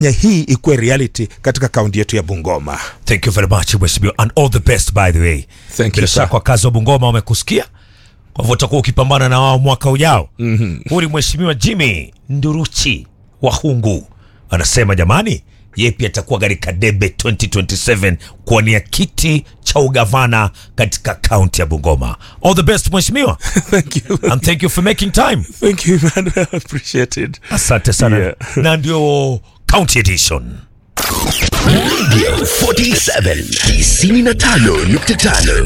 hii ikuwe reality katika kaunti yetu ya Bungoma. Thank you very much mheshimiwa and all the best by the way. Thank Bila you, sir. shaka wakazi wa Bungoma wamekusikia, kwa hivyo utakuwa ukipambana na wao mwaka ujao. mm-hmm. Huyu ni mheshimiwa Jimmy Nduruchi wa Hungu anasema jamani, yeye pia atakuwa katika debe 2027 kuwania kiti cha ugavana katika kaunti ya Bungoma. All the best mheshimiwa Thank you. and thank you for making time. Thank you, man. I appreciate it. Asante sana Yeah. na ndio county edition. Radio 47 95.5